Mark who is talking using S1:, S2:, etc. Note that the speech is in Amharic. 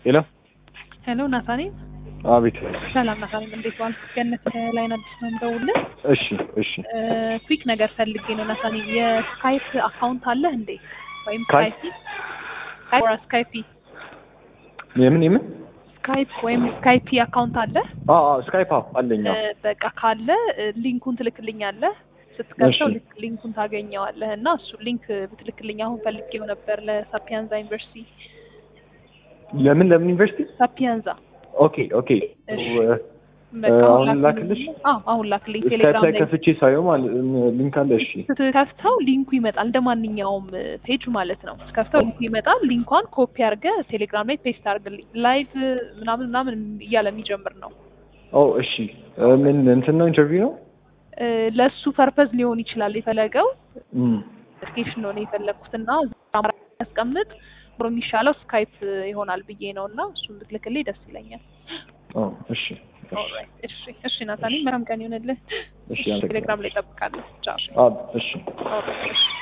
S1: ሄሎ
S2: ሄሎ ናታኔም
S1: አቤት።
S2: ሰላም ናታኔም፣ እንዴት ዋልክ? ገነት ከላይን አዲስ ነው የምደውልልህ።
S1: እሺ እሺ።
S2: ኩዊክ ነገር ፈልጌ ነው ናታኔም። የስካይፕ አካውንት አለህ እንዴ? ወይም
S1: ስካይ-
S2: ስካይፒ ኦር ስካይፒ
S1: የምን የምን?
S2: ስካይፕ ወይም ስካይፒ አካውንት አለህ?
S1: አዎ አዎ፣ ስካይፕ አዎ አለኝ። አዎ።
S2: እ፣ በቃ ካለ እ፣ ሊንኩን ትልክልኛለህ። ስትከፍተው
S1: እሺ።
S2: ልክ ሊንኩን ታገኘዋለህ እና እሱ ሊንክ ብትልክልኝ አሁን ፈልጌው ነበር ለሳፒያንዛ ዩኒቨርሲቲ
S1: ለምን ለምን ዩኒቨርሲቲ?
S2: ሳፒያንዛ
S1: ኦኬ ኦኬ።
S2: እሺ።
S1: እ፣
S2: በቃ
S1: አሁን
S2: አሁን
S1: ላክልሽ?
S2: አዎ አሁን ላክልኝ
S1: ስካይፕ
S2: ቴሌግራም
S1: ላይ
S2: ላይ
S1: ከፍቼ ሳየው ማለት ሊንክ አለ። እሺ
S2: ስትከፍተው ሊንኩ ይመጣል እንደ ማንኛውም ፔጅ ማለት ነው። ስትከፍተው ሊንኩ ይመጣል። ሊንኳን ኮፒ አድርገህ ቴሌግራም ላይ ፔስት አድርግልኝ። ላይቭ ምናምን ምናምን እያለ የሚጀምር ነው።
S1: ኦ እሺ። እ፣ ምን እንትን ነው ኢንተርቪው ነው?
S2: እ፣ ለእሱ ፐርፐዝ ሊሆን ይችላል የፈለገው
S1: እም፣
S2: ኖቲፊኬሽን ነው የፈለግኩት እና አማራ ያስቀምጥ ብሮ የሚሻለው ስካይፕ ይሆናል ብዬ ነው እና እሱን ብትልክልኝ ደስ ይለኛል።
S1: ኦ እሺ እሺ
S2: ኦልራይት እሺ እሺ ናታኒ መልካም ቀን ይሆንልህ።
S1: እሺ፣
S2: ቴሌግራም ላይ እጠብቃለሁ። ቻው
S1: አዎ እሺ።
S2: ኦልራይት እሺ